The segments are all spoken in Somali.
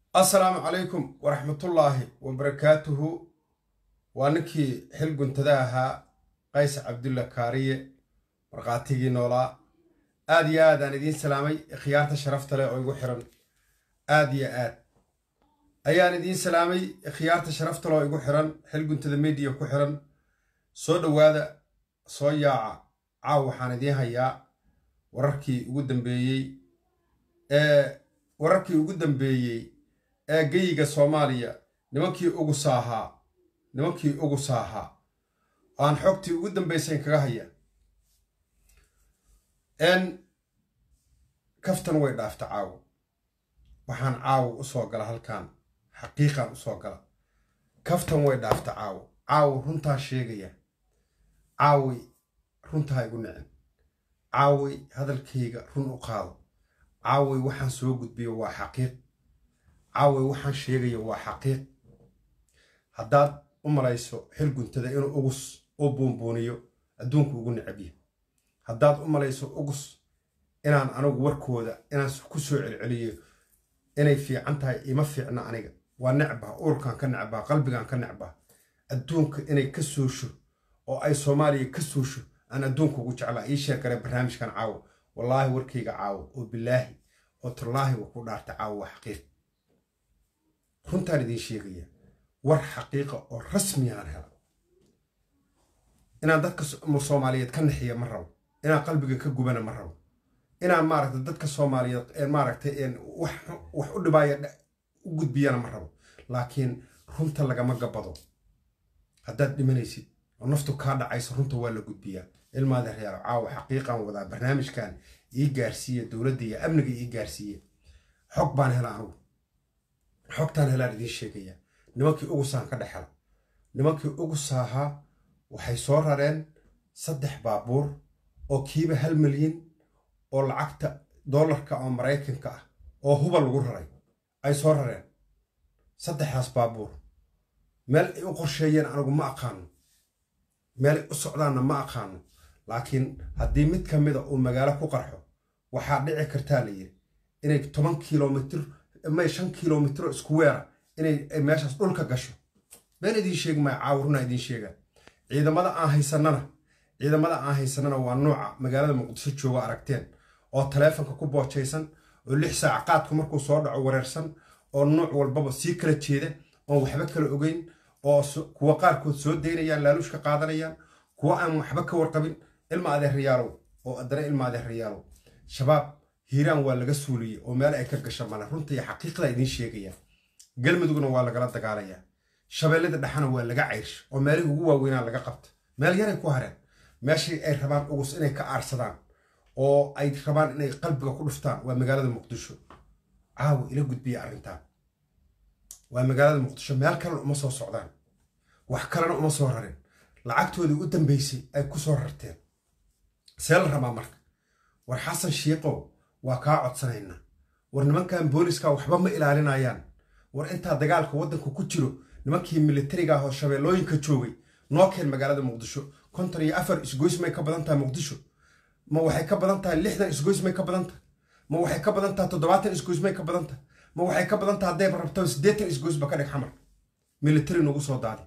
assalaamu calaykum waraxmatullaahi wabarakaatuhu waa ninkii xil guntada ahaa qays cabdulla kaariye markhaatigii noolaa aad iyo aad aan idiin salaamay khiyaarta sharafta leh oo igu xiran aad iyo aad ayaan idiin salaamay khiyaarta sharafta leh oo igu xiran xil guntada mediya ku xiran soo dhowaada soo yaaca caaw waxaan idiin hayaa wararkii ugu dambeeyey ee wararkii ugu dambeeyey ee geyiga soomaaliya nimankii ugu saahaa nimankii ugu saahaa aan xogtii ugu dambaysayn kaga haya n kaftan way dhaafta caawo waxaan caawo u soo gala halkan xaqiiqan u soo gala kaftan way dhaafta caawo caawo runtaa sheegaya caawi runtaa igu nicin caawi hadalkayga run u qaado caaway waxaan soo gudbiyo waa xaqiiq caaway waxaan sheegayo waa xaqiiq haddaad u malayso xil guntada inuu ugus u buunbuuniyo adduunku ugu necabya haddaad u malayso ugus inaan anigu warkooda inaan ku soo celceliyo inay fiican tahay ima fiicna aniga waa necbah uurkaan ka necbah qalbigaan ka necbah adduunka inay ka soosho oo ay soomaaliya ka soosho aan adduunka ugu jeclaa ii sheer kare barnaamijkan caawo wallaahi warkayga caawo oo bilaahi oo tallaahi wa ku dhaarta caawo waa xaqiiq runtaan idiin sheegaya war xaqiiqa oo rasmiyaan hela inaan dadka soomaaliyeed ka naxiya ma rabo inaan qalbiga ka gubana ma rabo inaan maaragta dadka soomaaliyeed maaragtay wax u dhibaaya u gudbiyana ma rabo laakiin runta lagama gabado haddaad dhimanaysid oo naftu kaa dhacayso runta waa la gudbiyaa ilmaada reero caawa xaqiiqan wadaa barnaamijkan ii gaarsiiya dowladda iyo amniga ii gaarsiiya xog baan hela anugu xogtaan helaan idiin sheegaya nimankii ugusaan ka dhex hela nimankii ugusaahaa waxay soo rareen saddex baabuur oo kiiba hal milyan oo lacagta dollarka oo maraykanka ah oo huba lagu raray ay soo rareen saddexdaas baabuur meel ay u qorsheeyeen anigu ma aqaano meelay u socdaanna ma aqaano laakiin haddii mid ka mida uu magaalo ku qarxo waxaa dhici kartaa la yidhi inay toban kilomitr may shan kilomitro isku weera inay meeshaas dhulka gasho been idiin sheegi maya caawurunaa idiin sheegaa ciidamada aan haysanana ciidamada aan haysanana waa nuuca magaalada muqdisho jooga aragteen oo taleefonka ku boojaysan oo lix saac qaadku markuu soo dhaco wareersan oo nuuc walbaba sii kala jeeda oon waxba kala ogeyn oo kuwa qaarkood soo daynayaan laaluushka qaadanayaan kuwa aan waxba ka warqabin ilma adeerrayaalow oo addana ilma adeerrayaalow shabaab hiiraan waa laga suuliyey oo meel ay ka gasha male runta iyo xaqiiqda idiin sheegaya galmudugna waa lagala dagaalayaa shabeellada dhexana waa laga cayrsha oo meelihii ugu waaweynaa laga qabta meel yaray ku hareen meeshii ay rabaan ugus inay ka aarsadaan oo ay rabaan inay qalbiga ku dhuftaan waa magaalada muqdisho caawa ila gudbiya arrintaan waa magaalada muqdisho meel kalena uma soo socdaan wax kalena uma soo rarin lacagtoodii u dambaysay ay ku soo rarteen see la rabaa marka war xasan shiiqow waa kaa codsanaynaa war nimankan booliska waxba ma ilaalinayaan war intaa dagaalka waddanka ku jiro nimankii militariga ah oo shabeellooyinka joogay noo keen magaalada muqdisho konton iyo afar isgoys may ka badan tahay muqdisho ma waxay ka badan tahay lixdan isgoys may ka badan tahay ma waxay ka badan tahay toddobaatan isgoys may ka badan tahay ma waxay ka badan tahay haddayba rabto siddeetan isgoysba ka dhig xamar militari nagu soo daadi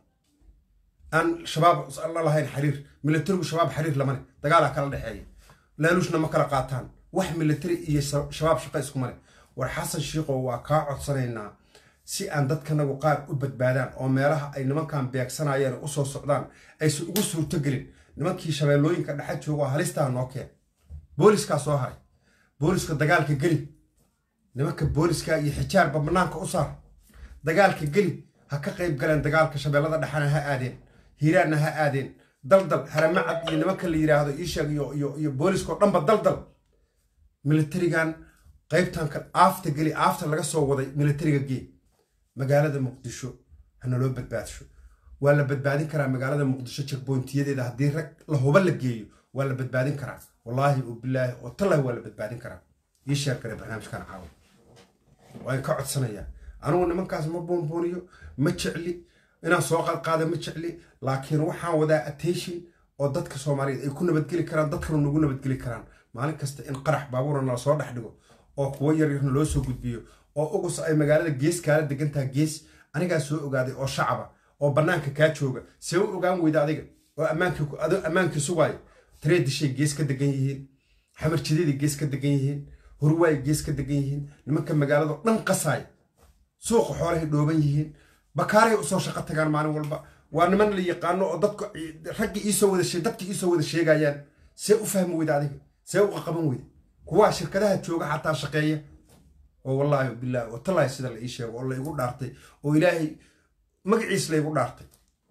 aan shabaab la lahayn xiriir militarigu shabaab xiriir lamane dagaalaa kala dhexeeya laaluushna ma kala qaataan wax militari iyo shabaab shaqa iskumale war xasan shiiqow waa kaa codsanaynaa si aan dadkanagu qaar u badbaadaan oo meelaha ay nimankan beegsanayeen u soo socdaan aysan ugu suurtogelin nimankii shabeellooyinka dhexa joogo halistaa noo keen booliskaa soo haray booliska dagaalka geli nimanka booliska iyo xijaarba banaanka u saar dagaalka geli ha ka qayb galeen dagaalka shabeellada dhexana ha aadeen hiiraanna ha aadeen daldal haramacad iyo nimanka la yidhaahdo iisheeg iyo booliskao dhanba daldal militarigan qaybtan kan aafta geli aafta laga soo waday militariga gee magaalada muqdisho hanaloo badbaadsho waa la badbaadin karaa magaalada muqdisho jagboontiyadeeda haddii rag la huba la geeyo waa la badbaadin karaa wallaahi oo bilaahi oo tallahi waa la badbaadin karaa ii sheer kale barnaamijkan caawa waan ka codsanayaa anugu nimankaas ma buunbuuniyo ma jecli inaan soo qaadqaada ma jecli laakiin waxaan wadaa attention oo dadka soomaaliyeed ay ku nabadgeli karaan dadkana nagu nabadgeli karaan maalin kasta in qarax baabuura nala soo dhex dhigo oo kuwo yaryarna loo soo gudbiyo oo ugus ay magaalada gees kaala degantaha gees anigaa soo ogaaday oo shacaba oo bannaanka kaa jooga see u ogaan weyda adiga oo ammaankii sugaayo tareedishay gees ka degan yihiin xamarjidadii gees ka degan yihiin hurwaay gees ka degan yihiin nimanka magaalado dhan qasaaya suuqa xoolahay dhooban yihiin bakaaray usoo shaqo tagaan maalin walba waa niman la yaqaano oo dadku raggi iisoo wada dadki iisoo wada sheegayaan see u fahmi weyda adiga see u qaqaban weyda kuwaa shirkadaha jooga xataa shaqeeya oo wallaahi bilaahi oo tallaahi sida la ii sheego oo la igu dhaartay oo ilaahay magaciis la igu dhaartay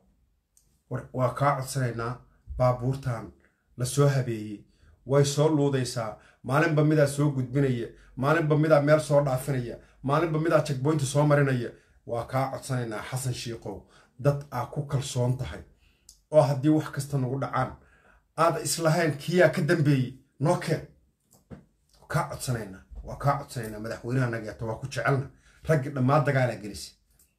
waa kaa codsanaynaa baabuurtan la soo habeeyey way soo luudaysaa maalinba midaa soo gudbinaya maalinba midaa meel soo dhaafinaya maalinba midaa jagboynta soo marinaya waa kaa codsanaynaa xasan shiikow dad aa ku kalsoon tahay oo haddii wax kasta nagu dhacaan aada islahayn kiyaa ka dambeeyey noo keen kaa codsanaynaa waa kaa codsanaynaa madaxweynaha nageeto waa ku jecelna raggi dhammaa dagaalaad gelisa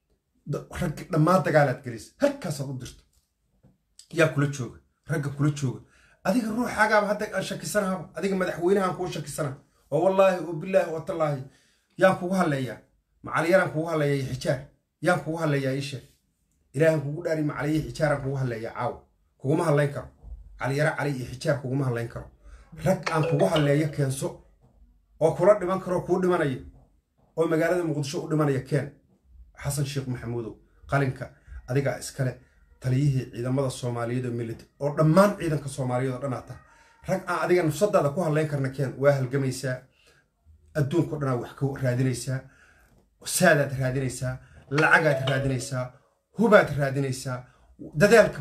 raggi dhammaa dagaalaad gelisa halkaasaad u dirto yaa kula jooga ragga kula jooga adiga ruuxaagaaba hadda aan shakisanaaba adiga madaxweynahaan kuu shakisana oo wallaahi oo bilaahi oo tallaahi yaan kugu hadleeyaa macaliyaraan kugu hadleeyaa iyo xijaar yaan kugu hadleeyaa ii sheeg ilaahan kugu dhaari macaliyi xijaaraan kugu hadleeyaa caawa kuguma hadlayn karo caliyaro cali iyo xijaar kuguma hadlayn karo rag aan kugu hadleeyo keenso oo kula dhiman karoo kuu dhimanaya oo magaalada muqdisho u dhimanaya keen xasan sheekh maxamuudow qalinka adigaa iskale taliyihii ciidamada soomaaliyeed oo milita oo dhammaan ciidanka soomaaliyeed oo dhan aad tahay rag aan adiga nafsadaada ku hadlayn karna keen waa halgamaysaa adduunka o dhanaa wax ka raadinaysaa saadaad raadinaysaa lacagaad raadinaysaa hubaad raadinaysaa dadaalka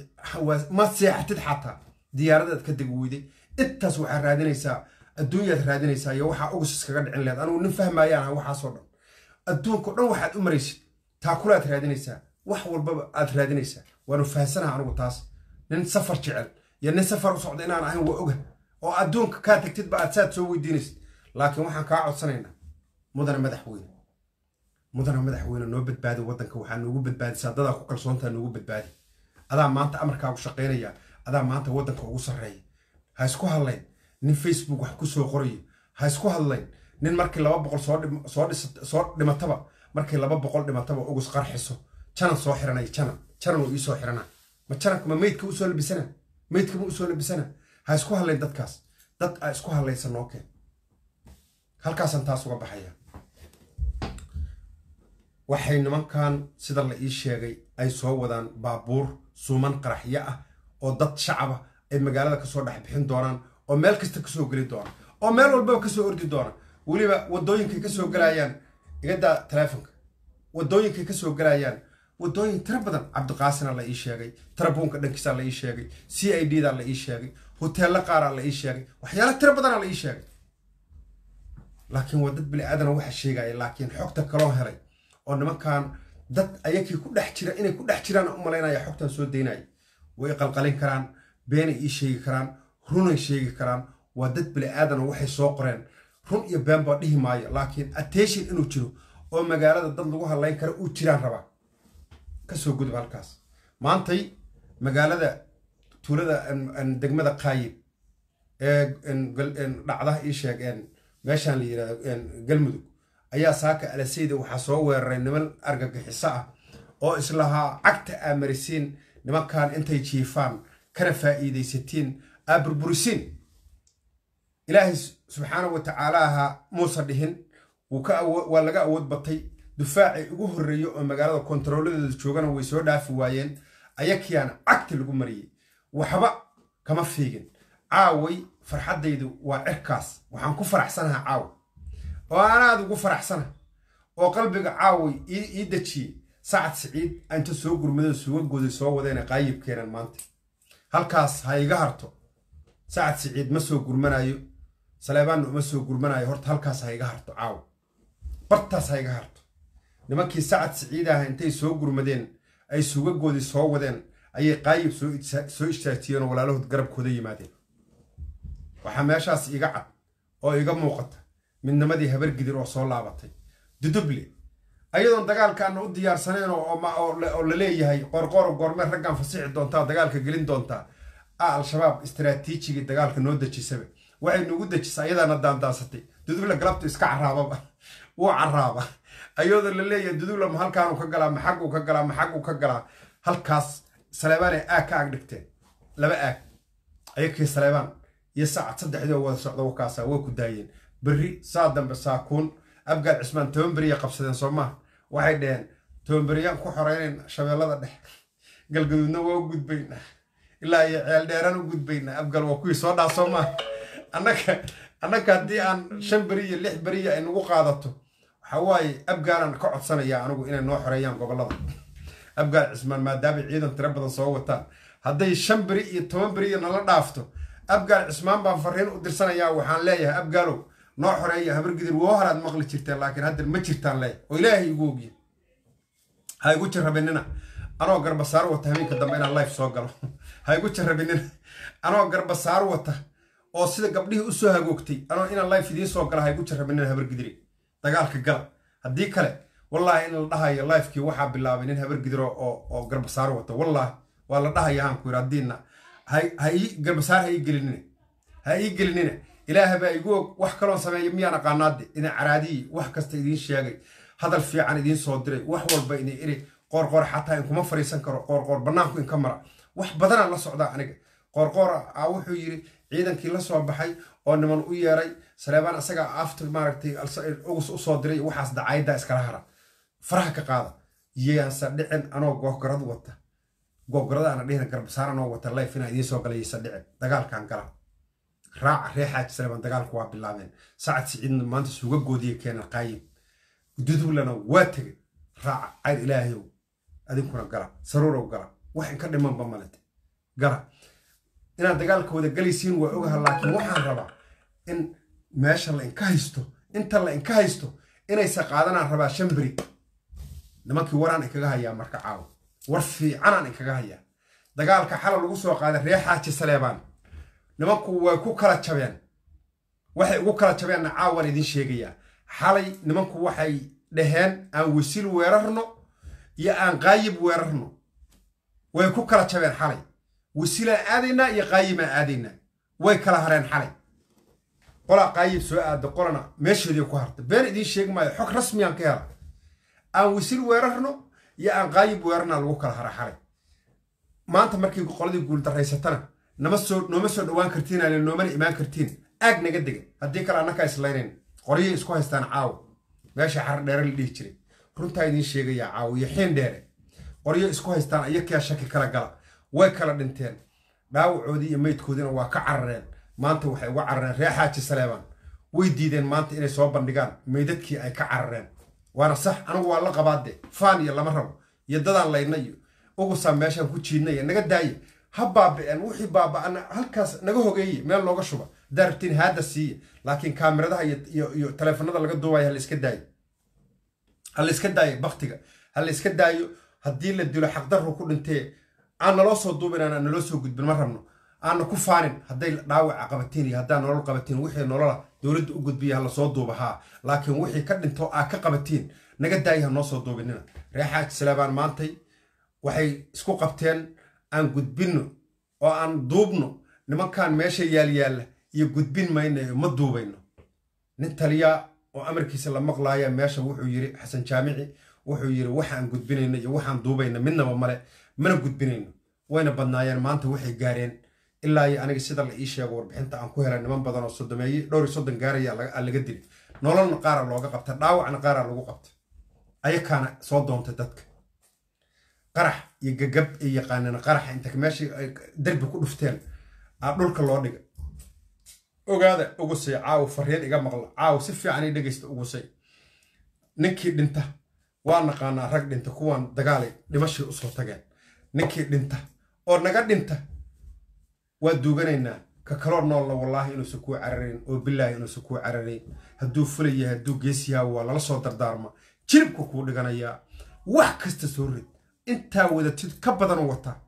ma seexatid xataa diyaaradaad ka deg weyday intaas waxaa raadinaysaa adduunyaad raadinaysaa iyo waxaa ugus iskaga dhicin lehed anugu nin fahmaayaan aha waxaasoo dhan adduunka o dhan waxaad u maraysid taakulaad raadinaysaa wax walbaba aad raadinaysaa waanu fahansanaha anugu taas nin safar jecel iyo nin safar u socda inaan ahayn waa oga oo adduunka kaa tegtidba aad saad soo weydiinaysid laakiin waxaan kaa codsanaynaa mudana madaxweyne mudana madaxweyne noo badbaadi waddanka waxaa noogu badbaadisaa dadaa ku kalsoontaa noogu badbaadi adaa maanta amarkaagu shaqaynaya adaa maanta waddanka ugu sarreeya ha isku hadlayn nin facebook wax ku soo qorayo ha isku hadlayn nin markii laba boqol soo dhimataba markii laba boqol dhimataba ugus qarxiso janan soo xiranaya janan janan oo iisoo xirana ma jananka ma meydka usoo labisana meydka ma usoo labisana ha isku hadlayn dadkaas dad aa isku hadlaysa noo keen halkaasaan taas uga baxaya waxay nimankan sida la ii sheegay ay soo wadaan baabuur suuman qaraxyo ah oo dad shacaba ay magaalada kasoo dhex bixin doonaan oo meel kasta kasoo geli doona oo meel walbaba kasoo ordi doona weliba wadooyinkay kasoo galayaan igadaa taleefonka wadooyinkay kasoo galayaan wadooyin tiro badan cabdiqaasina la ii sheegay tarabuunka dhankiisa la ii sheegay c i d da la ii sheegay hoteello qaaraa la ii sheegay waxyaala tiro badana la ii sheegay laakiin waa dad bini aadana waxa sheegaya laakiin xogta kaloo helay oo nimankan dad ayakii ku dhex jira inay ku dhex jiraan u malaynaya xogtan soo daynaya way qalqalin karaan beenay ii sheegi karaan runay sheegi karaan waa dad bini aadana waxay soo qoreen run iyo been baa dhihi maayo laakiin attention inuu jiro oo magaalada dad lagu hadlayn kara uu jiraan rabaa kasoo gudub halkaas maantay magaalada tuulada degmada qaayib ee dhacdaha ii sheeg meeshaan la yirahdo galmudug ayaa saaka alasayda waxaa soo weeraray niman argagixiso ah oo islahaa cagta aa marisiin nimankan intay jiifaan kana faa'iidaysatiin aa burburisiin ilaahay subxaana wa tacaalaaha muuse dhihin waa laga awood batay dufaacii ugu horreeya oo magaalada kontarooladeeda joogana way soo dhaafi waayeen ayakiyaana cagta lagu mariyey waxba kama fiigin caaway farxaddaydu waa cirkaas waxaan ku faraxsanaha caawa oo anaad ugu faraxsana oo qalbiga caaway ii dejiyey sacad siciid inta soo gurmado suugagooda soo wadeena qaayib keenan maanta halkaas ha iga harto sacad siciid ma soo gurmanayo saleebaanna uma soo gurmanayo horta halkaas ha iga harto caawa bartaas ha iga harto nimankii sacad siciid ah intay soo gurmadeen ay suugagoodii soo wadeen ayay qaayib soo istaajiyeen oo walaalahood garabkooda yimaadeen waxaa meeshaas iga cad oo iga muuqata midnimadii habargidir oo soo laabatay duduble ayadoon dagaalkaana u diyaarsaneen oo la leeyahay qorqoro goormee raggan fasixi doontaa dagaalka gelin doontaa a al-shabaab istaraatiijigii dagaalka noo dejisaba waxay nugu dejisa ayadaana daandaansatay duduble galabtu iska caraababa wuu caraaba ayadoo la leeyahay duduble ma halkaanu ka galaa ma xagguu ka galaa ma xagguu ka galaa halkaas saleebaanay aag ka aag dhigteen laba aag ayakii saleebaan iyo saacad saddexdii oo wada socda wakaasa way ku daayeen berri saa dambe saakuun abgaal cismaan toban beriya qabsadeen soo maaha waxay dhaheen toban beriyaan ku xoreynayn shabeellada dhex galgaduudna waa u gudbaynaa ilaa iyo ceel dheeraan u gudbaynaa abgaal waa kuwii soo dhaa soo maaha annaga annaga haddii aan shan beri iyo lix beriya ay nagu qaadato waxa waaye abgaalaan ka codsanayaa anigu inay noo xoreeyaan gobollada abgaal cismaan maadaamay ciidan tiro badan soo wataan hadday shan beri iyo toban beriya nala dhaafto abgaal cismaan baan fariin u dirsanayaa waxaan leeyahay abgaalow noo xoreeya habargidir woo horaad maqli jirteen laakiin hadda ma jirtaan leeyahay oo ilaahay igu ogya ha igu jarrabinina anoo garbasaar wata habeenka dambe inaan life soo galo ha igu jarrabinina anoo garbasaar wata oo sida gabdhihii usoo hagoogtay anoo inaan life idiin soo gala ha igu jarrabinina habargidiri dagaalka gala haddii kale wallaahi in la dhahayo lifekii waxaa bilaabay nin habargidir oo garbasaar wata wallaahi waa la dhahaya haan ku yidhi haddiina ha ii garbasaar ha ii gelinina ha ii gelinina ilaaha baa igu og wax kaloon sameeya miyaan aqaanaade idin caraadiyi wax kasta idiin sheegay hadal fiican idiin soo diray wax walba idin iri qoorqoor xataa inkuma fariisan karo qoorqoor bannaanku inka mara wax badanaan la socdaa aniga qoorqoor a wuxuu yidhi ciidankii la soo baxay oo niman u yeeray saleebaan isagaa after maaragtay ugus u soo diray waxaas dacayaddaa iskala hara faraha ka qaada yeyaansa dhicin anoo googorad wata googorada ana dhihina garbasaar anoo wata life inaa idiin soo galayaysa dhicin dagaalkan gala raaca ree xaaji saleebaan dagaalku waa bilaabeen sacad siciidna maanta suga goodiya keenan qaayib dudublana waa tegay raaca cayr ilaahayow adinkuna gala saruurow gala wax inka dhimanba malete gala inaad dagaalka wada galaysiin waa ogaha laakiin waxaan rabaa in meesha la inka haysto inta la inka haysto inaysa qaadanaan rabaa shan beri nimankii waraan inkaga hayaa marka caawa war fiicanaan inkaga hayaa dagaalka xala lagu soo qaaday ree xaaji saleebaan nimanku way ku kala jabeen waxay ugu kala jabeenna caawan idiin sheegayaa xalay nimanku waxay dhaheen aan wasiil weerarno iyo aan qaayib weerarno way ku kala jabeen xalay wasiilaan aadaynaa iyo qaayimaan aadaynaa way kala hareen xalay qolaa qaayib soo aada qolana meesheedii ku harta been idiin sheegi maayo xog rasmiyaan ka hela aan wasiil weerarno iyo aan qaayib weerarnaa lagu kala hara xalay maanta markii qoladii guuldarraysatana nama soo nooma soo dhowaan kartiin ale noomana imaan kartiin aag naga dega haddii kale annakaa islaynayn qoryay isku haystaan caawa meesha xar dheere la dhihi jiray runtaa idiin sheegayaa caawa iyo xiin dheere qoryo isku haystaan ayakaa shaki kala gala way kala dhinteen dhaawacoodii iyo meydkoodiina waa ka carareen maanta waxay uga carareen ree xaaji saleebaan way diideen maanta inay soo bandhigaan meydadkii ay ka carareen waana sax anigu waa la qabaade faan iyo lama rabo iyo dadaan layna iyo ugusaa meeshaan ku jiidnaya naga daaya ha baaba'een wixii baaba'ana halkaas naga hogeeye meel nooga shuba haddaa rabtiin haadda siiya laakiin kaamiradaha iyo taleefanada laga duubaya hala iska daayo ha la iska daayo baktiga ha la iska daayo haddii la dilo xaqdarru ku dhintee aan naloo soo duubin aan naloo soo gudbin ma rabno aana ku faanin hadday dhaawaca qabatiin iyo haddaa nolol qabatiin wixii nolola dowladda u gudbiya ha lasoo duuba haa laakiin wixii ka dhinto aa ka qabatiin naga daayi ha noo soo duubinina ree xaaji salaabaan maantay waxay isku qabteen aan gudbinno oo aan duubno nimankan meesha yaalyaalla iyo gudbin maynayo ma duubayno nin taliyaa oo amarkiisa la maqlaaya meesha wuxuu yiri xasan jaamici wuxuu yiri waxaan gudbinayno iyo waxaan duubayna midnaba male mana gudbinayno wayna badnaayeen maanta waxay gaareen ilaa iyo aniga sida la ii sheego warbixinta aan ku helay niman badan oo sodomeeye dhowr iyo soddon gaaraya laga dili nololna qaara looga qabta dhaawacna qaara lagu qabta ayakaana soo doontay dadka qarax iyo gagab ay yaqaaneen qaraxa inta meeshii ay derbi ku dhufteen aa dhulka loo dhiga ogaada ugusay caaw fariin iga maqla caaw si fiican i dhegaysta ugusay ninkii dhinta waa naqaanaa rag dhinta kuwaan dagaalay dhimashii usoo tageen ninkii dhinta oo naga dhinta waa duuganaynaa ka kaloo noolla wallaahi inuusan kuu cararayn oo bilaahi inuusan kuu cararayn hadduu fulaya hadduu geesiyaa waa lala soo dardaarma jiribka kuu dhiganayaa wax kasta soo rid intaa wadatid ka badanuu wataa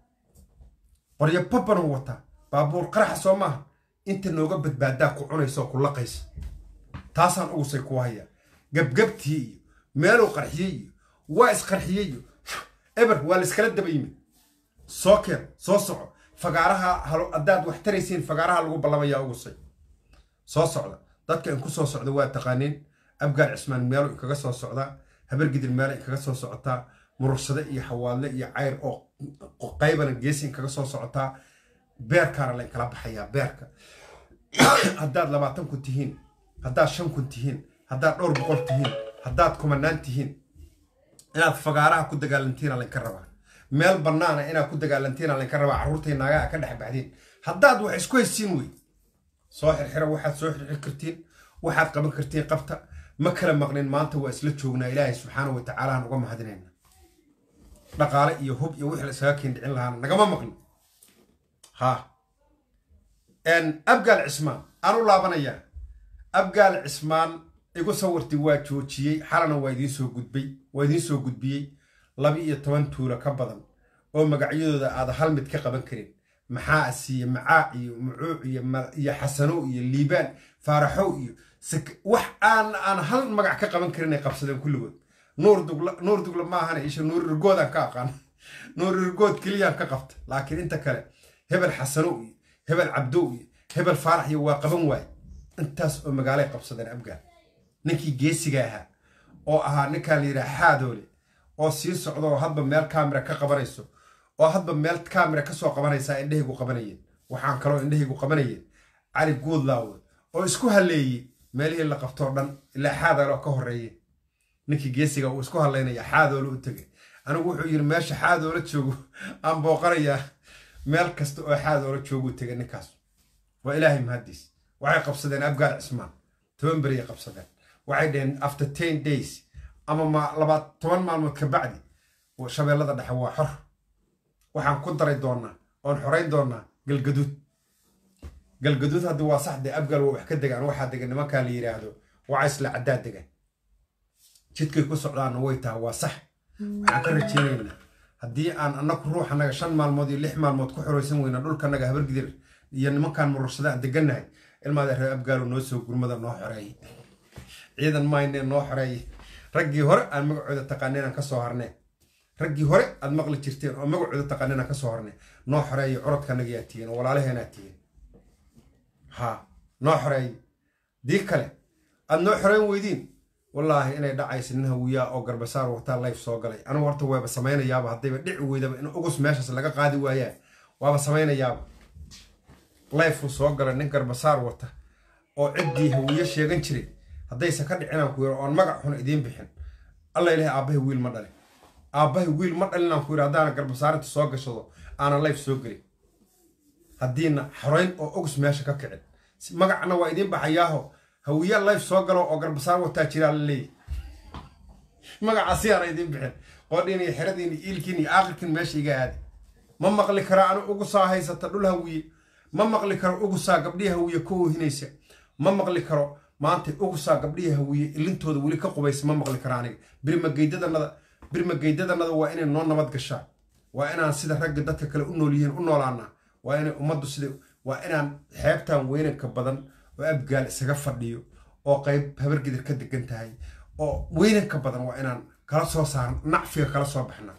qoryo babanuu wataa baabuur qaraxa soo maaha inta nooga badbaadaa ku cunaysa oo ku laqaysa taasaan ugusay kuu hayaa gabgabtii iyo meeluu qarxiyey iyo waa isqarxiyey iyo eber waa la iskala daba yimid soo keen soo soco fagaaraha haddaad wax taraysiin fagaaraha lagu ballamayaa ugusay soo socda dadka in ku soo socda waa taqaaniin abgaal cismaan meelo inkaga soo socdaa habargidir meelo inkaga soo socotaa murursade iyo xawaadle iyo cayr oo qaybana geesi inkaga soo socotaa beerkaana la inkala baxayaa beerka haddaad labaatan kun tihiin haddaad shan kun tihiin haddaad dhowr boqol tihiin haddaad kumanaan tihiin inaad fagaaraha ku dagaalantiina laynka rabaa meel bannaana inaad ku dagaalantiina laynka rabaa carruurtay naagaha ka dhex baxdiin haddaad wax isku haysiin wey soo xirxira waxaad soo xirxir kartiin waxaad qaban kartiin qabta ma kala maqnin maanta waa isla joognaa ilaahay subxaana wa tacaala aan uga mahadinayna dhaqaale iyo hub iyo wixii la isaga keendhicin lahaana nagama maqlin ha abgaal cismaan aan u laabanayaa abgaal cismaan igu sawirti waa joojiyey xalana waa idiin soo gudbay waa idiin soo gudbiyey laba iyo toban tuulo ka badan oo magacyadooda aada hal mid ka qaban karin maxaa asiiye macaa iyo mucuuc iyo xasano iyo liibaan faaraxow iyo wax aan aan hal magac ka qaban karin ay qabsadeen kulligood nuur dugla nuur dugla ma ahana isha nuur irgood aan ka aqaan nuur irgood keliyaan ka qabta laakiin inta kale hebel xasano iyo hebel cabdow iyo hebel faarax iyo waa qaban waaye intaas oo magaalay qabsadeen abgaal ninkii geesiga ahaa oo ahaa ninkaan la yidhaha xaadoole oo sii socda oo hadba meel kaamira ka qabanayso oo hadba meel kaamira ka soo qabanaysaa indhahaygu qabanayeen waxaan kaloo indhahaygu qabanayeen cali guudlaawe oo isku halleeyey meelihii la qabtoo dhan ilaa xaadoole oo ka horreeye ninkii geesiga uu isku hadlaynaya xaadoole u tegay anigu wuxuu yidhi meesha xaadoole joogo aan booqanayaa meel kasta oo xaadoole jooguu tegay ninkaas waa ilaahay mahaddiis waxay qabsadeen abgaal cismaan toban beriyay qabsadeen waxay dhaheen after ten days ama labaad toban maalmood ka bacdi shabeellada dhexe waa xor waxaan ku daray doonaa oon xorayn doonaa galgaduud galgaduud haddii waa sax dee abgaal waa wax ka degaan waxaa degan nimankaa la yidhaahdo wacaysla caddaa degan jidkay ku socdaanna way taha waa sax waxaan ka rajeynaynaa haddii aan annagu ruuxanaga shan maalmood iyo lix maalmood ku xoraysan weyna dhulkanaga habargidir iyo nimankaan murursada aan degannahay ilmaada reer abgaalo noo soo gurmada noo xoreeyey ciidan maynee noo xoreeyey raggii hore aan magacooda taqaaneen aan ka soo harneen raggii hore aad maqli jirteen oo magacooda taqaaneen aan ka soo harneen noo xoreeyey curadkanagiyaa tihiin oo walaalaheenaa tihiin ha noo xoreeyey dii kale aad noo xoreyn weydiin wallaahi inay dhacaysa nin hawiyaa oo garbasaar wataa layf soo galay anigu horta waaba samaynayaaba haddayba dhici weydaba in ugus meeshaas laga qaadi waayaan waaba samaynayaaba layfuu soo galay nin garbasaar wata oo ciddii hawiye sheegan jiray haddayse ka dhicinaan ku yidhi oon magac xun idiin bixin alla ilahay aabbahay wiil ma dhalin aabbahay wiil ma dhalinaan ku yidhi haddaana garbasaarinta soo gashado aanan layf soo gelin haddiina xorayn oo ogus meesha ka kicin magacna waa idiin baxayaaho hawiye layf soo galo oo garbasaar wataa jiraa la leeyahy magacaasi aana idiin bixin qoodhiin iyo xeradiin iyo iilkiin iyo aaqirkiin meesha iga aadi ma maqli karo anu ugusaa haysata dhul hawiye ma maqli karo ugusaa gabdhihii hawiye ka oohinaysa ma maqli karo maanta ugusaa gabdhihii hawiye ilintooda weli ka qubaysa ma maqli karo aniga birmageydadanada birmageydadanada waa inay noo nabad gashaan waa inaan sida ragga dadka kale u nool yihiin u noolaanaa waa inay ummaddu sida waa inaan xeebtan weynanka badan oo abgaal isaga fadhiyo oo qayb habargidir ka degan tahay oo weynanka badan waa inaan kala soo saarno nacfiga kala soo baxna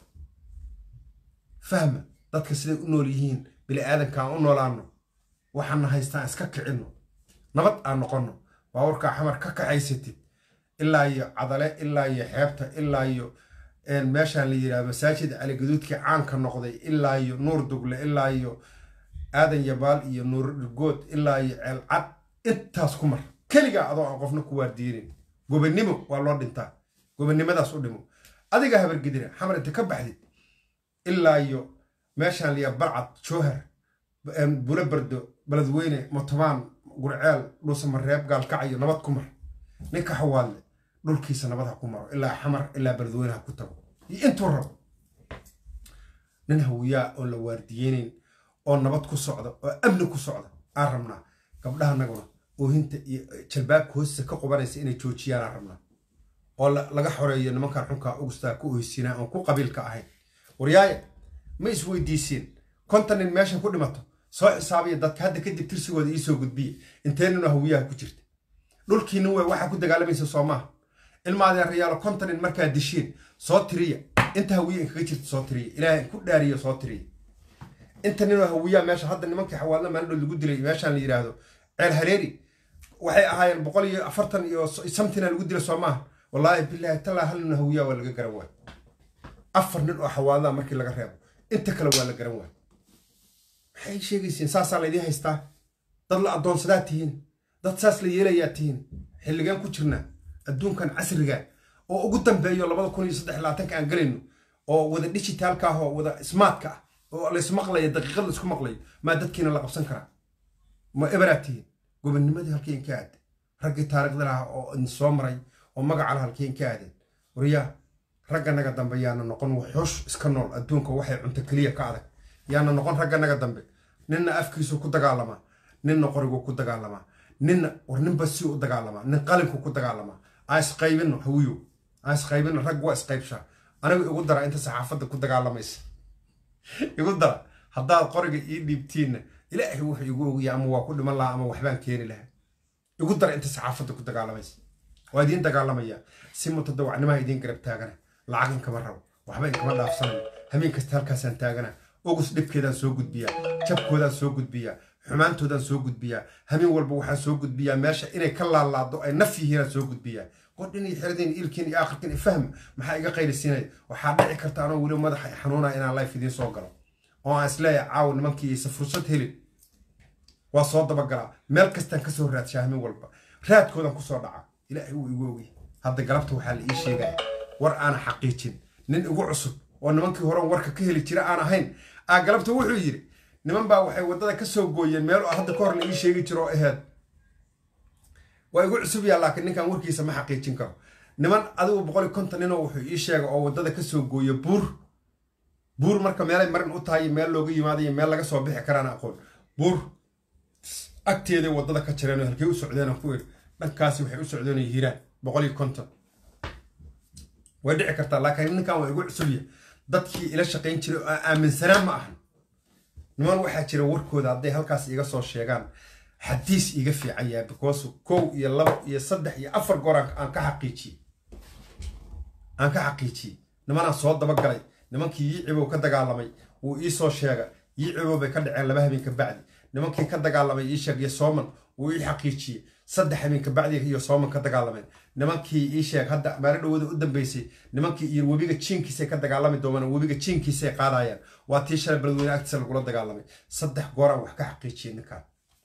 fahma dadka siday u nool yihiin bini aadanka aan u noolaano waxaana haystaan iska kicinno nabad aan noqonno baawarkaa xamar ka kaxaysatid ilaa iyo cadale ilaa iyo xeebta ilaa iyo meeshaan la yidhaha masaajid caligaduudkii caanka noqday ilaa iyo nuur dugle ilaa iyo aadan yabaal iyo nuur irgood ilaa iyo ceelcad intaas ku mar keligaa adoo aan qofna ku waardiinin gobannimo waa loo dhintaa gobannimadaas u dhimo adiga habargidina xamar inta ka baxdid ilaa iyo meeshaan liya barcad jowhar bula bardo beledweyne mutobaan gurceel dhuusamareeb gaalkacayo nabad ku mar ninka xawaadle dhulkiisa nabad ha ku maro ilaa xamar ilaa beledweyne ha ku tago iyo intuu rabo nin hawiyaa oon la waardiyeynayn oo nabad ku socda oo amni ku socda aan rabnaa gabdhahanaguna oohinta iyo jalbaabka hoostiisa ka qubanaysa inay joojiyaan aan rabnaa oo laga xoreeyo nimankan xunkaa ugustaa ku oysinaa oon ku qabiilka ahayn waryaaya ma isweydiisiin kontan nin meesha ku dhimato soo xisaabiya dadka hadda kadib tirsigooda iisoo gudbiya intee ninoo hawiyaha ku jirta dhulkiinin wey waxaa ku dagaalamaysa soo maaha ilmaadeerayaalo kontan nin markaa dishiin soo tiriya inta hawiya inkaga jirta soo tiriya ilaahay ku dhaariya soo tiriya inta ninoo hawiyaa meesha hadda nimankii xawaalna maalindhood lagu dilay meeshaan la yidhaahdo ceel hareeri waxay ahaayeen boqol iyo afartan iyo samtina lagu dila soo maaha wallaahi bilaahi talaa hal nin hawiyaa waa laga garan waay afar nin oo xawaadaha markii laga reebo inta kale waa la garan waay maxay sheegaysiin saasaa laydiin haystaa dad la addoonsadaa tihiin dad saas la yeelayaa tihiin xilligaan ku jirnaa adduunkan casriga oo ugu dambeeyo labada kun iyo saddex labaatanka aan galayno oo wada digitaalka ah oo wada smartka ah oo laysmaqlayo daqiiqad laisku maqlayo maa dadkiina la qabsan karaa ma eberaad tihiin gobonnimadii halkiin ka aadeen raggii taariikhda lahaa oo idin soo maray oo magaca la halkiin ka aadeen waryaa ragga naga dambe yaana noqon waxoosh iska nool adduunka waxay cunto keliya ka adag yaana noqon ragga naga dambe ninna afkiisu ku dagaalamaa ninna qorigu ku dagaalamaa ninna war ninba si u dagaalamaa nin qalinku ku dagaalamaa aan isqaybino hawiyo aan isqaybino rag waa isqaybshaa anigu igu dara inta saxaafadda ku dagaalamaysa igu dara haddaad qoriga ii dhiibtiinna ilaahay wuxuu igu ogiya ama waa ku dhiman lahaa ama waxbaan keeni lahaa igu dara inta saxaafadda ku dagaalamaysa waa idiin dagaalamayaa si mutadawacnimaha idiin garab taagana lacag inkama rabo waxba inkama dhaafsanayo habeen kasta halkaasaan taagana ogus dhibkeedaan soo gudbiyaa jabkoodaan soo gudbiyaa xumaantoodaan soo gudbiyaa habeen walba waxaan soo gudbiyaa meesha inay ka laalaado ay naf yihiinaan soo gudbiyaa qodhin iyo xeradeen ilkiin iyo aakhirkiin ifahma maxaa iga qaylisiinaya waxaa dhici karta anoo weli madaxa xanuunaya inaan life idiin soo galo oo aan isleeyahay caawa nimankii aysa fursad helin waa soo dabagalaa meel kastaan kasoo raadshaa habeen walba raadkoodaan kusoo dhacaa ilaahay wuu igu ogay hadda galabta waxaa la ii sheegaya war aana xaqiijin nin igu cusub oo nimankii hore warka ka heli jira aan ahayn aa galabta wuxuu yidhi niman baa waxay waddada ka soo gooyeen meel hadda ka hor la ii sheegi jiro oo aheyd waa igu cusub yaa laakiin ninkan warkiisa ma xaqiijin karo niman adigu boqol iyo konton ninoo wuxuu ii sheega oo waddada ka soo gooya buur buur marka meelay marin u tahay meel looga yimaadayo meel laga soo bixi karaan aqoon buur agteeday waddada ka jireen oo halkay u socdeen aan ku iri dhankaasi waxay u socdeen hiiraan boqol iyo konton way dhici kartaa laakiin ninkan waa igu cusubya dadkii ila shaqayn jiray oo aaminsanaa ma ahan niman waxaa jira warkooda hadday halkaas iga soo sheegaan xadiis iga fiican yahay because kow iyo labo iyo saddex iyo afar goor aan ka xaqiijiyey aan ka xaqiijiyey nimanaan soo dabagalay nimankii yiicibow ka dagaalamay wuu ii soo sheega yiicibow bay ka dhaceen laba habeen ka bacdi nimankii ka dagaalamay ii sheeg iyo sooman wuu ii xaqiijiyey saddex habeen ka bacdi iyo sooman ka dagaalameen nimankii ii sheeg hadda maari dhawada u dambeysay nimankii iyo webiga jiinkiisay ka dagaalami doonaan webiga jiinkiisay qaadayaan waa tii shalay beledweyne agtiisa lagula dagaalamay saddex gooraan wax ka xaqiijiyey ninkaan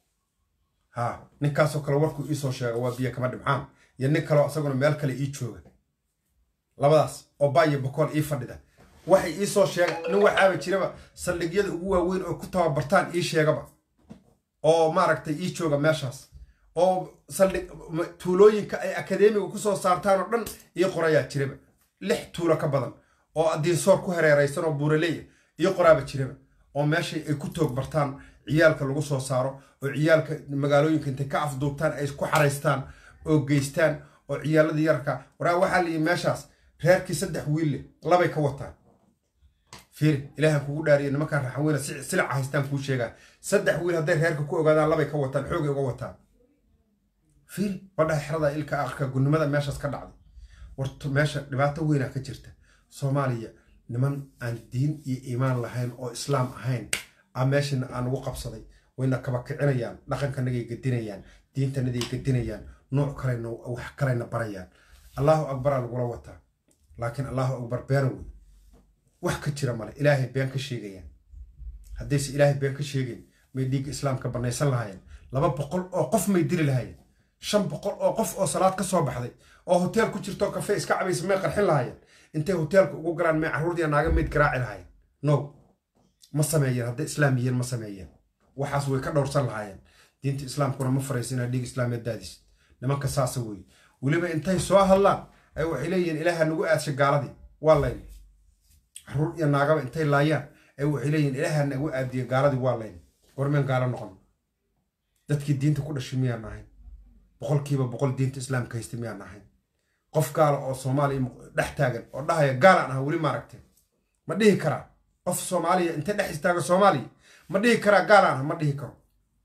ha ninkaasoo kale warkuu iisoo sheega waa biyo kama dhibcaan iyo nin kaleo isaguna meel kale ii jooga labadaas oo baayo bokool ii fadhida waxay iisoo sheega nin waxaaba jiraba saldhigyada ugu waaweyn oo ku tababartaan ii sheegaba oo maaragtay ii jooga meeshaas oo saldhig tuulooyinka ay akadeemiga kusoo saartaan oo dhan ii qorayaa jiraba lix tuulo ka badan oo diinsoor ku hareeraysan oo buuraleya ii qoraaba jiraba oo meeshay ay ku toog bartaan ciyaalka lagu soo saaro oo ciyaalka magaalooyinka intay ka afduubtaan ay ku xaraystaan oo geystaan oo ciyaaladii yarka waraa waxaa la yii meeshaas reerkii saddex wiille labay ka wataan fiiri ilaahan kugu dhaariya nimankaan raxaweyne silica haystaan kuu sheegaa saddex wiil hadday reerka ku ogaadaan labay ka wataan xoogay uga wataan fiiri badhaha xerada ilka akhirka gunnimada meeshaas ka dhacday warto meesha dhibaato weynaa ka jirta soomaaliya niman aan diin iyo iimaan lahayn oo islaam ahayn a meeshana aan ugu qabsaday wayna kaba kicinayaan dhaqankanagay gedinayaan diintanaday gedinayaan nooc kalena wax kalena barayaan allahu akbaraa lagula wataa laakiin allahu akbar beena wey wax ka jira male ilaahay been ka sheegayaan haddayse ilaahay been ka sheegayn may dhiigga islaamka bannaysan lahaayeen laba boqol oo qof may dili lahaayeen shan boqol oo qof oo salaad ka soo baxday oo hoteel ku jirto kafee iska cabaysa may qarxin lahaayeen intay hoteelka ugu galaan may carruurdiya naaga mayd garaaci lahaayeen no ma sameeyeen hadday islaam yihiin ma sameeyeen waxaas way ka dhowrsan lahaayeen diinta islaamkuna ma faraysa inaad dhiig islaameed daadis nimanka saasa weeye weliba intay soo hadlaan ay waxay leeyihiin ilaaha nagu aadsha gaaladii waa layn carruur iyo naagaba intay laayaan ay waxay leeyihiin ilaaha nagu aadiya gaaladii waa layn gormeen gaalo noqon dadkii diinta ku dhashay miyaan ahayn boqolkiiba boqol diinta islaamka haysta miyaan ahayn qof gaala oo soomaaliya dhex taagan oo dhahaya gaalaan aha weli maaragtay ma dhihi karaa qof soomaaliya intay dhex istaaga soomaaliya ma dhihi karaa gaalaan aha ma dhihi karo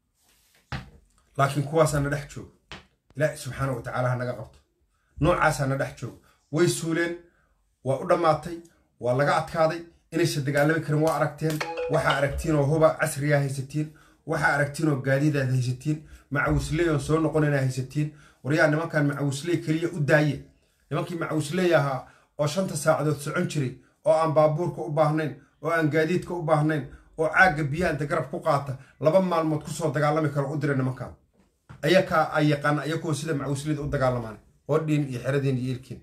laakiin kuwaasaa na dhex joogo ilaahi subxaana wa tacaala ha naga qabto noocaasaa na dhex joogo way suuleen waa u dhammaatay waa laga adkaaday inaysan dagaalami karin waa aragteen waxaa aragtiin oo huba casriyaa haysatiin waxaa aragtiin oo gaadiidaad haysatiin macawisley oon soo noqon inaad haysatiin waryaa nimankan macawisley keliya u daaye nimankii macawisley ahaa oo shanta saacadood socon jiray oo aan baabuurka u baahnayn oo aan gaadiidka u baahnayn oo caagga biyaha inta garab ku qaata laba maalmood kusoo dagaalami karo u dira nimankan ayakaa ay yaqaana ayakoo sida macawisleyda u dagaalamaan hodhiin iyo xeradiin iyo ilkiin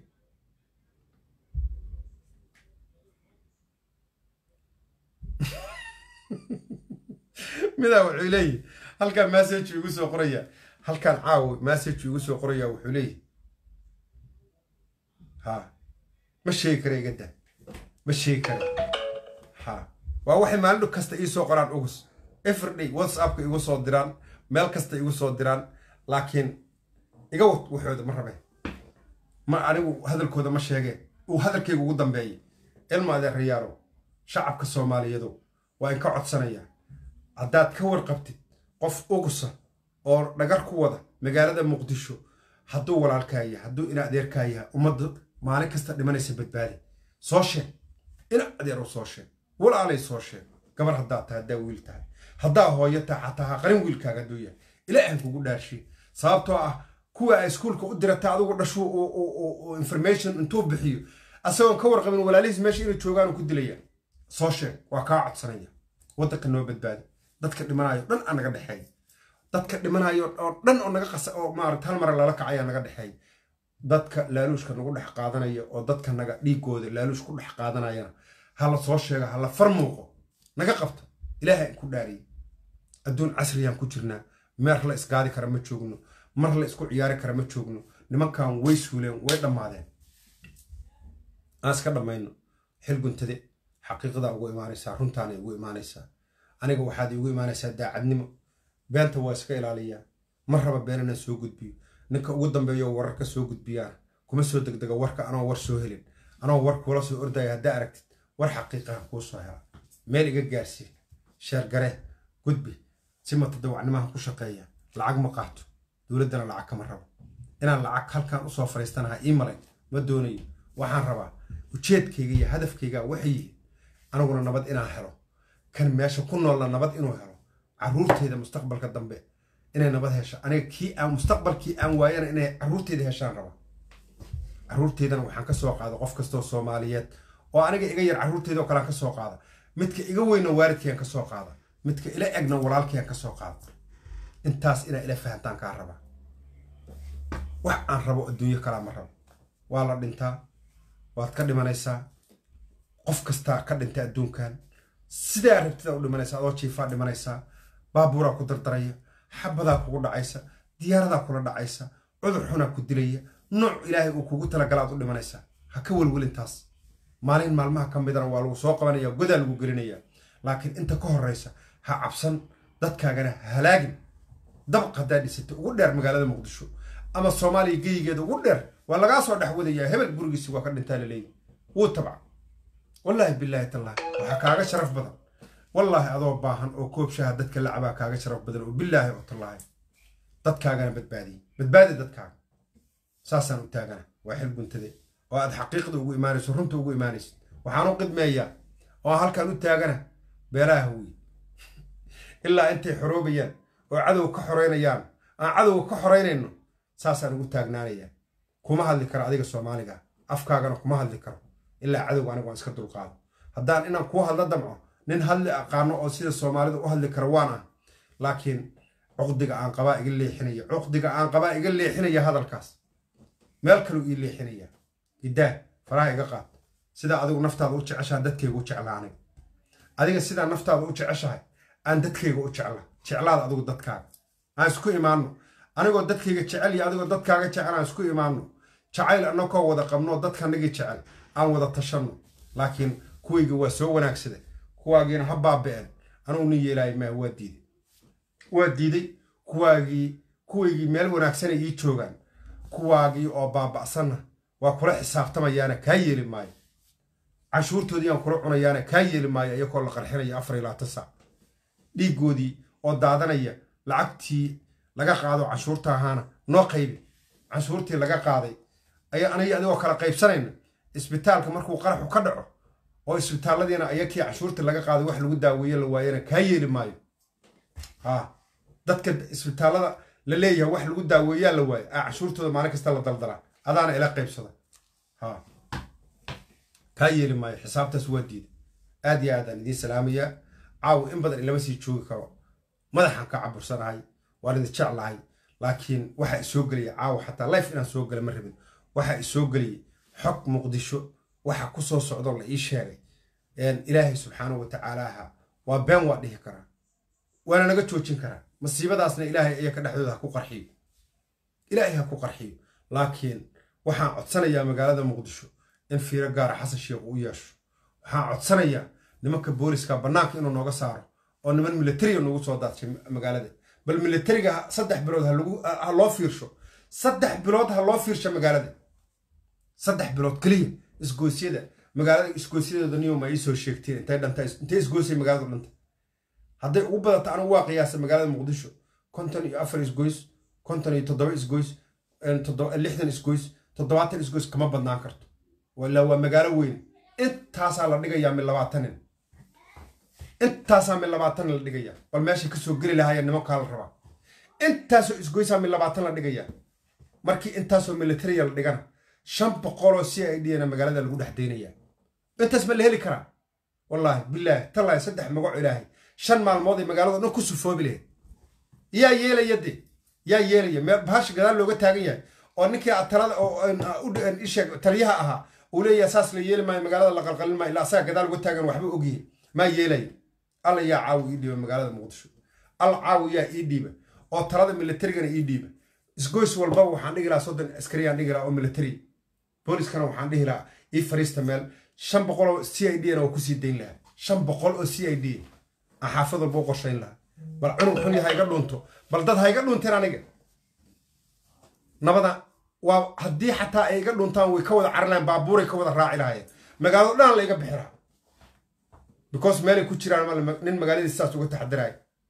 midaa wuxuu leeyahy halkaan massage igu soo qoraya halkaan caawo massage igu soo qoraya wuxuu leeyahy ha ma sheegi kara iga daa ma sheegi kara ha waa waxay maalin kasta ii soo qoraan ugus everyday whatsappka igu soo diraan meel kasta igu soo diraan laakiin iga wad waxooda ma rabeen ma anigu hadalkooda ma sheegeen uu hadalkayga ugu dambeeyay ilma adeerayaalo shacabka soomaaliyeedu waa in ka codsanaya haddaad ka warqabtid qof ugusa oo dhagar ku wada magaalada muqdisho hadduu walaalkaa yahay hadduu ina adeerkaa yahay ummadda maalin kasta dhimanaysa badbaadi soo sheeg ina adeer u soo sheeg walaalay soo sheeg gabar haddaad tahay haddaa wiil tahay haddaa hooyo tahay xataa ha qarin wiilkaaga hadduu yahay ilaahan kugu dhaarshiye sababtoo ah kuwa ay iskuulka u dirata adigu dhashu information intuu bixiyo asagoon ka warqabin walaalihiis meesha inay joogaan ku dilaya soo sheeg waa kaa codsanaya waddanka noo badbaadi dadka dhimanayo dhan aa naga dhexeeya dadka dhimanayo oo dhan oo naga qasa oo maarata hal mara lala kacaya naga dhexeeya dadka laaluushka nagu dhex qaadanaya oo dadka naga dhiigooda laaluush ku dhex qaadanayana hala soo sheega hala far muuqo naga qabta ilaahay ku dhaariye adduun casriyaan ku jirnaa meer la isgaadi kara ma joogno mar la isku ciyaari kara ma joogno nimankan way suuleen way dhammaadeen aan iska dhammayno xil guntade xaqiiqdaa ugu imaanaysaa runtaanay ugu imaanaysaa aniga waxaad iigu imaanaysaa daacadnimo beenta waa iska ilaaliyaa ma raba been inaan soo gudbiyo ninka ugu dambeeyo wararka soo gudbiyaan kuma soo degdega warka anoo war soo helin anoo war kuula soo ordaya haddaa aragtid war xaqiiqaha kuu soo hela meel iga gaarsiin sheergaree gudbi si matadawacnimaha ku shaqeeya lacag ma qaato dowladdana lacag kama rabo inaan lacag halkan usoo fariistanaha ii malay ma doonayo waxaan rabaa ujeedkayga iyo hadafkayga waxay yihiin aniguna nabad inaan helo kan meesha ku noolna nabad inuu helo caruurteyda mustaqbalka dambe inay nabad hesho aniga kii aan mustaqbalkii aan waayana inay caruurteyda heshaan raba caruurteydana waxaan ka soo qaada qof kastoo soomaaliyeed oo aniga iga yar caruurteyda oo kalean ka soo qaada midka iga weyna waalidkayaan ka soo qaada midka ila egna walaalkayaan ka soo qaada intaas inaa ila fahantaan kaa raba wax aan rabo adduunyo kalaa ma rabo waa la dhintaa waad ka dhimanaysaa qof kastaa ka dhintay adduunkan sidaa rabtida u dhimanaysa adoo jiifaa dhimanaysaa baabuuraa ku dardaraya xabadaa kugu dhacaysa diyaaradaa kula dhacaysa cudur xunaa ku dilaya nooc ilaahay uu kugu talagalaad u dhimanaysaa ha ka welwelintaas maalin maalmaha ka midana waa lagu soo qabanaya godaa lagu gelinaya laakiin inta ka horraysa ha cabsan dadkaagana halaagin dabaq haddaa dhisata ugu dheer magaalada muqdisho ama soomaaliya geyigeeda ugu dheer waa lagaa soo dhex wadayaa hebel gurigiisi waa ka dhintaa laleeyahy wuu tabca wallaahi bilaahi tallaahi waxaa kaaga sharaf badan wallaahi adoo baahan oo koobshaha dadka lacabaa kaaga sharaf badan oo bilaahi oo tallaahi dadkaagana badbaadiye badbaadi dadkaaga saasaan u taagana waa xil guntade oo aad xaqiiqda ugu imaanayso runta ugu imaanaysid waxaan u qidmeeyaa oo halkaan u taagana beeraha wiy ilaa intay xoroobayaan oo cadow ka xoreynayaan aan cadowga ka xoreynayno saasaan ugu taagnaanayaa kuma hadli karo adiga soomaaliga afkaagana kuma hadli karo ilaa cadowga aniga waan iska dulqaado haddaan inaan kuu hadla damco nin hadli aqaano oo sida soomaalida u hadli karo waan ah laakiin cuqdiga aan qabaa iga leexinaya cuqdiga aan qabaa iga leexinaya hadalkaas meel kaleu ii leexinaya idaa faraha iga qaad sidaa adigu naftaada u jeceshaha dadkayga u jeclaa aniga adiga sidaa naftaada u jeceshahay aan dadkayga u jecla jeclaada adigu dadkaaga aan isku imaanno anigoo dadkayga jecel iyo adigoo dadkaaga jecel aan isku imaanno jacayl annakoo wada qabno dadkanagii jecel aan wada tashanno laakiin kuwayga waa soo wanaagsada kuwaagiina ha baaba'een anugu nin yeelaay maa waa diiday waa diiday kuwaagii kuwaygii meel wanaagsanay ii joogaan kuwaagii oo baaba'sanna waa kula xisaabtamayaana kaa yeeli maayo canshuurtoodii aan kula cunayaana kaa yeeli maayo iyakoo la qarxinaya afar iyo labaatan saac dhiiggoodii oo daadanaya lacagtii laga qaado canshuurta ahaana noo qaybi canshuurtii laga qaaday ayaa aniga adigoo kala qaybsanayna isbitaalka markuu qaraxu ka dhaco oo isbitaalladiina ayakii canshuurtii laga qaaday wax lagu daaweeye la waayana kaa yeeli maayo ha dadka isbitaallada la leeyahay wax lagu daaweeyaa la waayo aa cashuurtooda maalin kasta la daldalaa adaana ila qaybsada ha kaa yeeli maayo xisaabtaas waa diida aad iyo aadaan idiin salaamayaa caawa in badan ilama sii joogi karo madaxaan ka cabursanahay waan idin jeclahay laakiin waxaa isoo gelaya caawa xataa life inaan soo gala ma rabin waxaa isoo geliyay xog muqdisho waxa ku soo socdoo la ii sheegay ilaahay subxaanahu wa tacaalaaha waa been waa dhihi karaa waana naga joojin karaa masiibadaasna ilaahay iyaka dhexdooda ha ku qarxiyo ilaahay ha ku qarxiyo laakiin waxaan codsanayaa magaalada muqdisho in fiiro gaara xasan sheekh u yeesho waxaan codsanayaa nimanka booliska bannaanka inuu nooga saaro oo niman militariga nagu soo daadshay magaalada bal militariga saddex bilood ha loo fiirsho saddex bilood ha loo fiirsho magaalada saddex bilood keliya isgoosyada magaalada isgoosyadeeda niyoma ii soo sheegteen intay dhanta intay isgoosay magaaladu dhanta hadday ugu badata anigu waa qiyaasa magaalada muqdisho konton iyo afar isgoys konton iyo toddoba isgoys lixdan isgoys toddobaatan isgoys kama badnaan karto walaa waa magaalo weyn intaasaa la dhigayaa min labaatanin intaasaa min labaatan la dhigayaa bal meeshay kasoo geli lahaayeen nimankaa la rabaa intaasoo isgoysaa min labaatan la dhigayaa markii intaasoo militariya la dhigana shan boqoloo c i d na magaalada lagu dhex daynayaa intaas ma la heli karaa wallaahi bilaahi tallaahi saddex magaco ilaahay shan maalmood ay magaalada dhan ku sufoobi lahayd yaa yeelaya de yaa yeelaya mee bahasha gadaal looga taagan yahay oo ninkii talada isheeg taliyaha ahaa uu leeyahay saas la yeeli maayo magaalada la qalqalin maayo ilaa asaga gadaal uga taagan waxba ogyihin maa yeelaya alla yaa caawi ii dhiiba magaalada muqdisho alla caawi yaa ii dhiiba oo talada militarigana ii dhiiba isgoys walbaba waxaan dhihi lahaa soddon askariyaan dhihi lahaa oo militari booliskana waxaan dhihi lahaa ii fariista meel shan boqol oo c i d na oo kusii dayn lahaa shan boqol oo c i d aan xaafad walba u qorshayn lahaa bal cunug xun ha iga dhunto bal dad ha iga dhunteen aniga nabada waa haddii xataa ay iga dhuntaan way ka wada carlayan baabuuray ka wada raaci lahaayeen magaalado dhan la iga bixi lahaa because meelay ku jiraan nin magaaladiis saas uga taxadiraya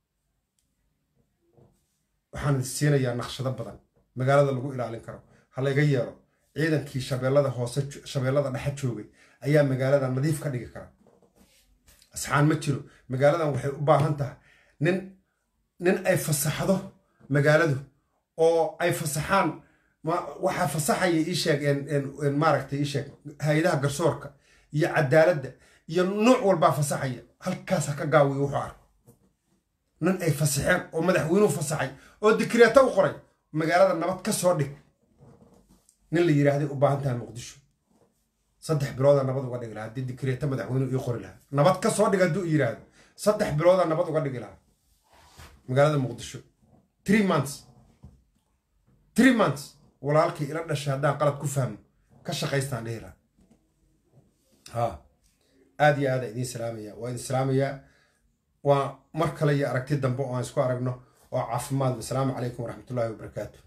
waxaan siinayaa naqshado badan magaalada lagu ilaalin karo ha layga yeelo ciidankii shabeellada hoose shabeellada dhexe joogay ayaa magaalada nadiif ka dhigi kara asxaan ma jiro magaaladan waxay u baahan tahay nin nin ay fasaxdo magaaladu oo ay fasaxaan waxaa fasaxaya ii sheeg maaragtay ii sheeg hay-adaha garsoorka iyo cadaaladda iyo nuuc walbaa fasaxaya halkaas ha ka gaawiyo wuxuu arko nin ay fasaxeen oo madaxweynuhu fasaxay oo dikreeto u qoray magaalada nabad ka soo dhig nin la yidhaahday u baahan tahay muqdisho saddex bilooda nabad uga dhigi lahaa haddii dikreeto madaxweynuhu ii qori lahaa nabad ka soo dhig hadduu yidhaahdo saddex bilooda nabad uga dhigi lahaa magaalada muqdisho three months three months walaalkii ila dhashay haddaan qalad ku fahmo ka shaqaystaan dhihi lahaa ha aad iyo aada idiin salaamaya waa idin salaamayaa waa mar kale iyo aragti dambe oo aan isku aragno oo caafimaad wasalaamu calaykum waraxmatullaahi wabarakaatu